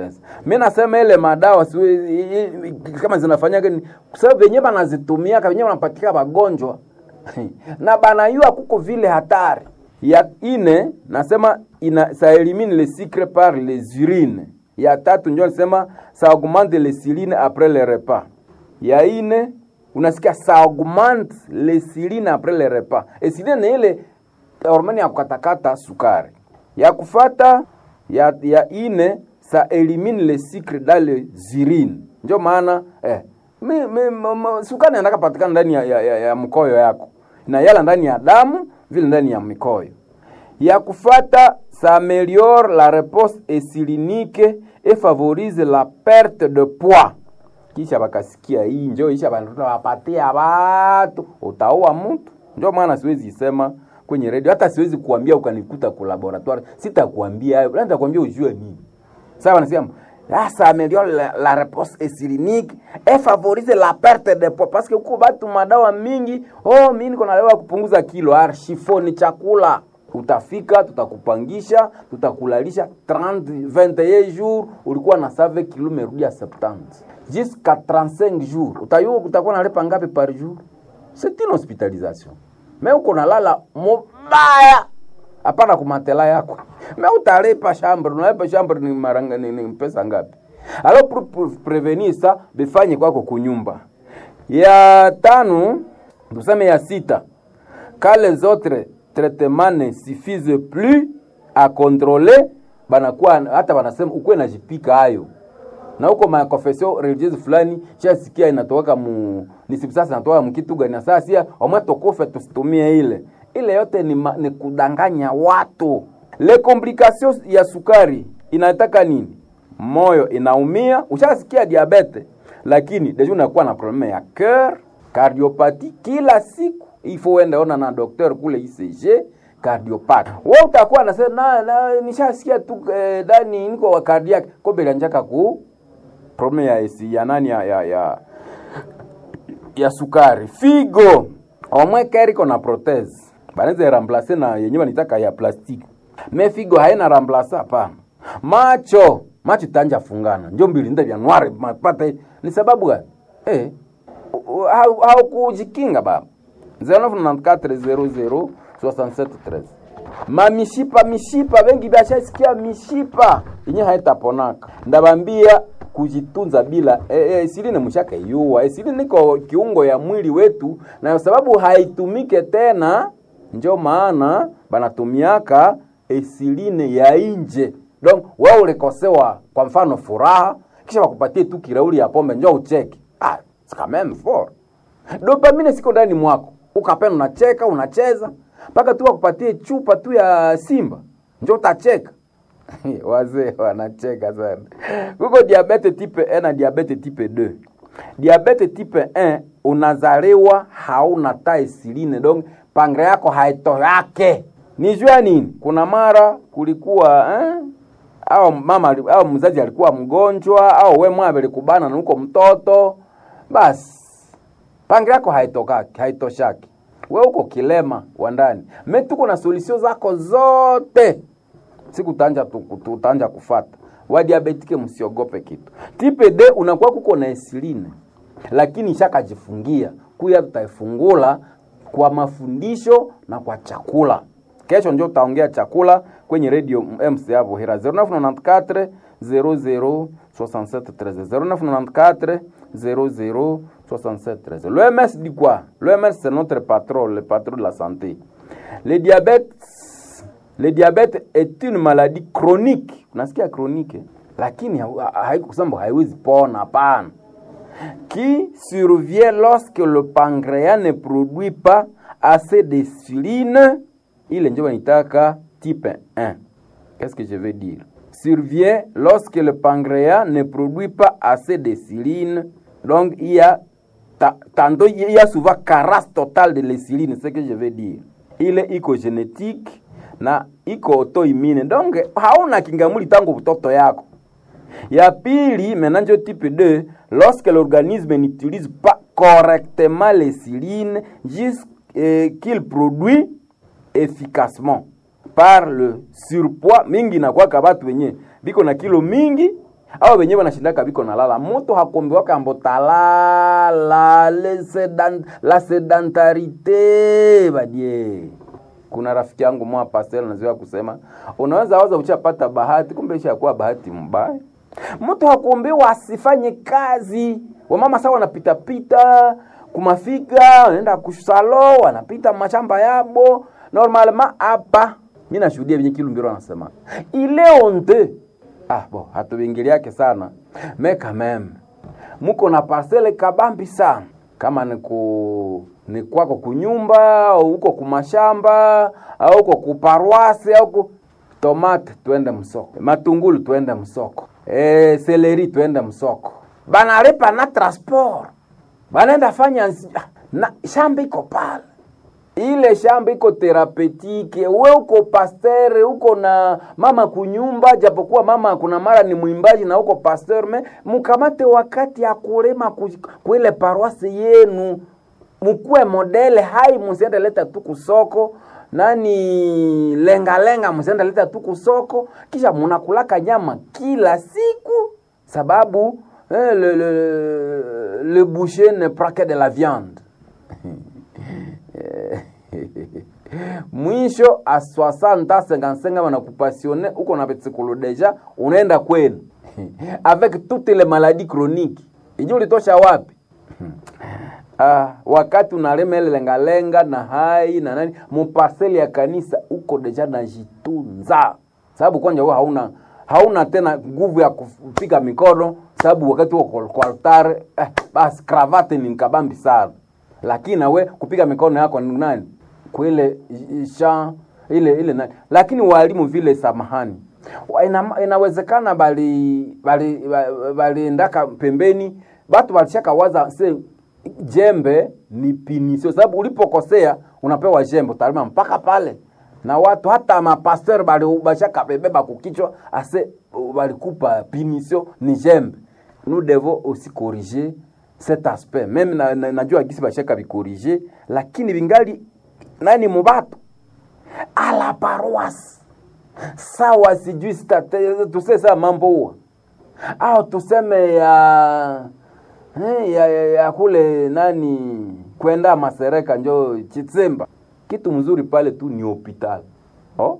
stress. Mimi nasema ile madawa siwe, i- i- kama zinafanyaga ni kwa sababu wenyewe banazitumia wenyewe wanapatika wagonjwa na banayua kuko vile hatari ya ine nasema ina ça élimine le sucre par les urines ya tatu njo nasema ça augmente les silines après le repas ya ine unasikia ça augmente les silines après le repas esiline ni ile hormone ya kukatakata sukari ya kufata ya, ya ine ça élimine le sucre dans les urines njo maana eh, mi, mi, ma, ma, sukari inataka patikana ndani ya, ya, ya, ya mkoyo yako na yala ndani ya damu vile ndani ya mikoyo ya kufata ça améliore la réponse insulinique et favorise la perte de poids kisha bakasikia hii njo isha banatuta wapatia watu utaua mtu njo maana siwezi isema kwenye redio hata siwezi kuambia ukanikuta ku laboratoire sitakuambia hayo labda nitakwambia ujue nini sawa nasema ah, ça améliore la, la réponse insulinique et favorise la perte de poids parce que huko batu madawa mingi oh mimi niko na dawa ya kupunguza kilo arshifo ni chakula utafika tutakupangisha tutakulalisha 30 21 jours ulikuwa na save kilo umerudia 70 jusqu'à 35 jours utayua utakuwa nalipa ngapi par jour c'est une hospitalisation mais uko nalala mubaya hapana kumatela yako me utalipa chambre unalipa chambre ni, maranga, ni, ni pesa ngapi alors pour, pour prevenir ça bifanye kwako kunyumba ya tano tuseme ya sita quand les autres traitements ne suffisent plus à contrôler banakuwa hata banasema ukuwe najipika hayo na huko makonfesio religieuse fulani shasikia inatoka mu nisibu sasa inatoka mkitu gani sasa sia omwe tokufe tusitumie ile ile yote ni, ma, ni kudanganya watu le complications ya sukari inataka nini moyo inaumia ushasikia diabete lakini deja unakuwa na probleme ya cœur cardiopati kila siku ifo uende ona na docteur kule ICG cardiopati wewe utakuwa nasema na, na nishasikia tu eh, dani niko wa cardiac kombe lanjaka ku probleme ya esi ya nani ya, ya, ya, ya sukari figo omwe keriko na prothèse banaweza remplacer na yenyewe wanitaka ya plastiki me figo haina remplacer hapana macho macho tanja fungana njo mbili nda vya nwari mapata ni sababu gani eh haukujikinga baba 0994006713 mamishipa mishipa bengi bashasikia mishipa yenye haitaponaka ndabambia kujitunza bila e, e, isiline mshaka yua isiline niko kiungo ya mwili wetu na sababu haitumike tena njo maana banatumiaka esiline ya inje donc wewe ulikosewa kwa mfano furaha kisha wakupatie tu kirauli ya pombe njo ucheke ah, c'est quand même fort dopamine siko ndani mwako ukapenda unacheka unacheza mpaka tu wakupatie chupa tu ya simba njo utacheka wazee wanacheka sana kuko diabete type 1 na diabete type 2 diabete type 1 unazaliwa hauna ta esiline donc pangre yako haitoyake ni jua nini kuna mara kulikuwa eh? au mama au mzazi alikuwa mgonjwa au we mwabe likubana na uko mtoto basi pangi yako haitokaki haitoshaki we uko kilema wa ndani me tuko na solution zako zote siku tanja tutanja kufata wadiabetike msiogope kitu tipe d unakuwa kuko na esiline lakini ishakajifungia kuya tutaifungula kwa mafundisho na kwa chakula kesho njo utaongea chakula kwenye radio mc hapo hera 0994 00 67 0994 00 67 L'OMS dit quoi L'OMS c'est notre patron, le patron de la santé. Le diabète, le diabète est une maladie chronique. Unasikia chronique eh? lakini haikusema haiwezi pona, hapana. Qui survient lorsque le pancréas ne produit pas assez d'insuline ile njo wanitaka type 1. Qu'est-ce que je veux dire? Survient lorsque le pancréas ne produit pas assez d'insuline. Donc il y a ta, tantôt il y a souvent carence totale de l'insuline, c'est ce que je veux dire. Ile iko génétique na iko autoimmune. Donc hauna kingamuli tangu mtoto yako. Ya pili, maintenant njo type 2, lorsque l'organisme n'utilise pas correctement l'insuline jusqu'il produit efficacement par le surpoids mingi nakwaka batu wenye biko na kilo mingi au wenyewe wanashindaka biko nalala mutu hakombiwaka ambo talala le sedan, la sedentarite badie kuna rafiki yangu mwa pastel nazoea kusema unaweza waza uchapata bahati kumbe ishakuwa bahati mbaya mtu hakuombewa asifanye kazi wamama sawa wanapitapita kumafika wanaenda kusalo wanapita mashamba yabo normalement hapa mi nashuhudia venye kilumbiro anasema ile onte ah bo hatuvingiliake sana me quand même muko na parcele kabambi sana kama ni ku ni kwako kunyumba au huko kumashamba au huko kuparwasi au ku tomate twende msoko matungulu twende msoko e, seleri twende msoko banaripa na transport banaenda fanya nsi- ah, na shamba iko pale ile shamba iko therapetike we uko pasteur uko na mama kunyumba japokuwa mama kuna mara ni mwimbaji na uko pasteur me mkamate wakati ya kulima ku- kuile paroisse yenu mkuwe modele hai musiende leta tu kusoko nani lenga lenga musiende leta tu kusoko kisha munakulaka nyama kila siku sababu eh, le, le, le boucher ne prend que de la viande mwisho a 60 55 wanakupasione uko na petsikolo deja unaenda kwenu avec toutes les maladies chroniques iji ulitosha wapi ah, wakati unalema ile lengalenga na hai na nani mupaseli ya kanisa uko deja najitunza sababu kwanja wewe hauna hauna tena nguvu ya kupiga mikono sababu wakati uko kwa altare eh, basi kravate ni nkabambi sana lakini nawe kupiga mikono yako ni nani kwile sha ile ile nani lakini walimu vile samahani Wa- ina, inawezekana bali bali ba- baliendaka pembeni batu walishaka waza se jembe ni pinisio sababu ulipokosea unapewa jembe utalima mpaka pale na watu hata mapasteur bali bashaka bebeba kukichwa ase balikupa pinisio ni jembe nous devons aussi corriger cet aspect meme na, na, najua gisi bashaka bikorige lakini bingali nani mubatu ala paroisse sawa sijui state tuse saa mambo huwa au tuseme ya eh, ya, ya, ya kule nani kwenda masereka njo chitsemba kitu mzuri pale tu ni hopital oh?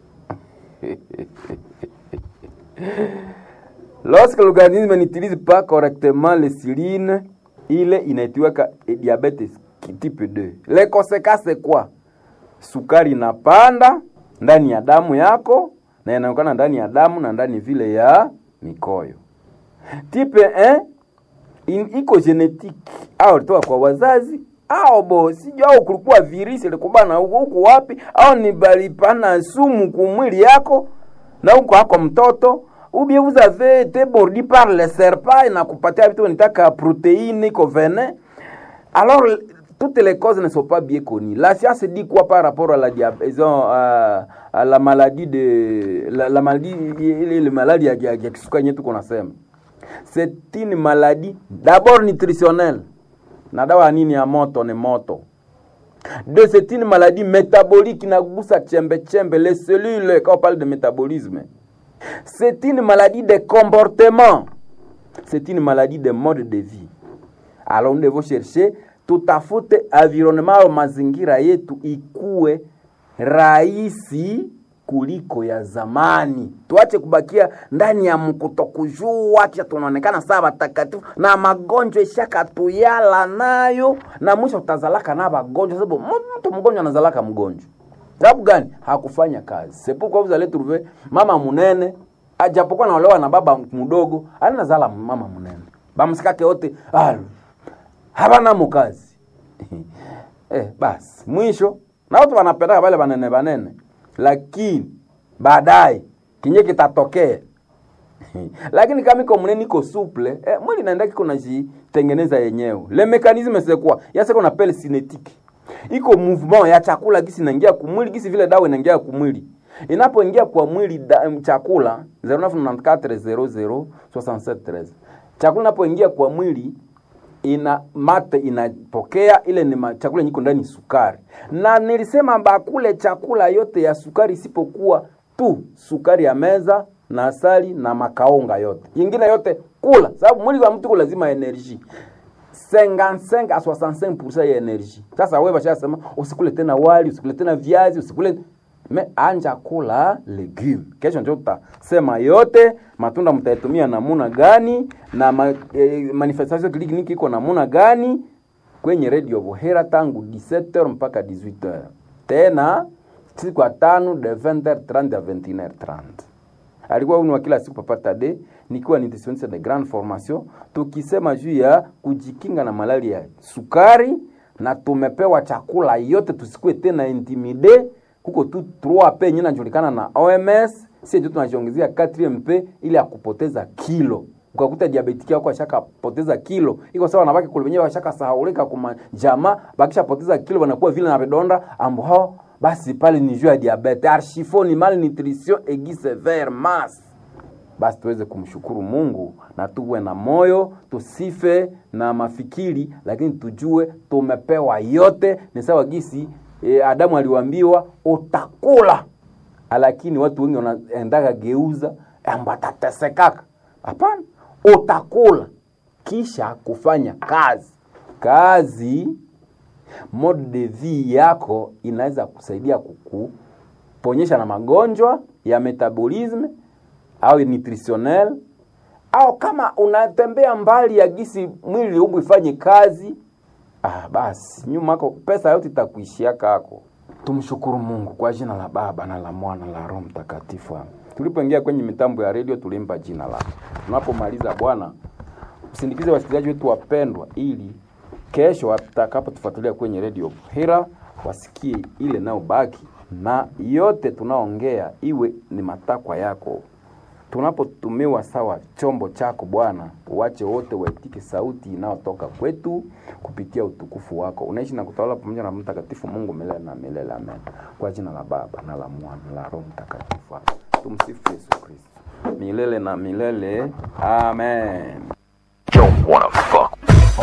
Lorsque l'organisme n'utilise pas correctement l'insuline, ile inaitiwaka diabetes type 2. Les conséquences c'est quoi? Sukari inapanda ndani ya damu yako na inaonekana ndani ya damu na ndani vile ya mikoyo. Type 1 in, iko genetique au ilitoka kwa wazazi au bo sijui au kulikuwa virisi ilikubana huko huko wapi au ni balipana sumu kumwili yako na huko hako mtoto ou bien vous avez été mordu par le serpent inakupatia vitu nitaka protéine iko venin alors toutes les causes ne sont pas bien connues la science dit quoi par rapport à la diabète à, à la maladie de la, la maladie ile maladie ya, ya, ya kisukari yenyewe tuko nasema c'est une maladie d'abord nutritionnelle na dawa ya nini ya moto ni moto de c'est une maladie métabolique inagusa chembe chembe les cellules quand on parle de métabolisme c'est une maladie de comportement c'est une maladie de mode de vie alors nous devons chercher tutafute environnement au mazingira yetu ikuwe rahisi kuliko ya zamani tuache kubakia ndani ya mkutokujua kisha tunaonekana saa watakatifu na magonjwa ishakatuyala nayo na mwisho utazalaka na magonjwa sababu mtu mgonjwa anazalaka mgonjwa sababu gani hakufanya kazi sepuko vous allez trouver mama munene ajapokuwa naolewa na baba mdogo anazala mama munene bamsikake wote ah, habana mukazi eh, basi mwisho na watu wanapendaka wale banene banene lakini baadaye kinye kitatokea lakini kama iko mnene iko souple eh, mwili naenda kiko najitengeneza yenyewe le mécanisme c'est quoi ya ce qu'on appelle cinétique iko mouvement ya chakula gisi inaingia kumwili gisi vile dawa inaingia kumwili inapoingia kwa mwili da, um, chakula 0994006713 chakula inapoingia kwa mwili ina mate inapokea ile ni ma- chakula nyiko ndani sukari na nilisema bakule chakula yote ya sukari isipokuwa tu sukari ya meza na asali na makaonga yote, ingine yote kula, sababu mwili wa mtu uko lazima energie 55 à 65% ya energie. Sasa wewe bashasema usikule tena wali, usikule tena viazi, usikule me anja kula legume. Kesho ndio tutasema yote matunda mtaitumia namuna gani na ma, eh, manifestation clinique iko namuna gani kwenye radio Buhera tangu 17h mpaka 18h. Tena siku ya tano de 20h30 à 21h30 alikuwa uni wa kila siku Papa Tade, nikiwa nutritionniste de grande formation, tukisema juu ya kujikinga na malaria ya sukari, na tumepewa chakula yote, tusikue tena intimide. Kuko tu 3P yenyewe inajulikana na OMS, si ndio tunajiongezea 4MP ili ya kupoteza kilo ukakuta diabetiki yako ashakapoteza kilo, iko sawa na baki kule wenyewe washakasahaulika kuma jamaa, bakishapoteza kilo wanakuwa vile na vidonda ambo hao basi pale ni juu ya diabete archifo ni malnutrition aiguë sévère masse. Basi tuweze kumshukuru Mungu na tuwe na moyo, tusife na mafikiri, lakini tujue tumepewa yote. Ni sawa gisi e, Adamu aliwaambiwa utakula, lakini watu wengi wanaendaga geuza amba atatesekaka. Hapana, utakula kisha kufanya kazi kazi mode de vie yako inaweza kusaidia kukuponyesha na magonjwa ya metabolisme au nutritionnel, au kama unatembea mbali ya gisi mwili ubu ifanye kazi ah, basi nyuma yako pesa yote itakuishia kako. Tumshukuru Mungu kwa jina la Baba na la Mwana na la Roho Mtakatifu. Tulipoingia kwenye mitambo ya redio tulimpa jina lake. Tunapomaliza Bwana, usindikize wasikilizaji wetu wapendwa, ili kesho watakapotufuatilia kwenye redio Hira wasikie ile nao baki na yote tunaongea iwe ni matakwa yako. Tunapotumiwa sawa chombo chako Bwana, uwache wote waitike sauti inayotoka kwetu kupitia utukufu wako. Unaishi na kutawala pamoja na Mtakatifu Mungu milele na milele, amen. Kwa jina la Baba na la Mwana na la Roho Mtakatifu, tumsifu Yesu Kristo milele na milele, amen. Don't wanna fuck.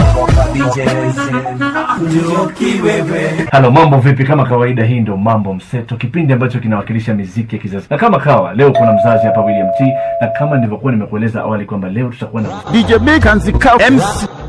Halo, mambo vipi? Kama kawaida, hii ndio Mambo Mseto, kipindi ambacho kinawakilisha miziki ya kizazi. Na kama kawa leo kuna mzazi hapa William T, na kama nilivyokuwa nimekueleza awali kwamba leo tutakuwa na DJ Big and the Cow MC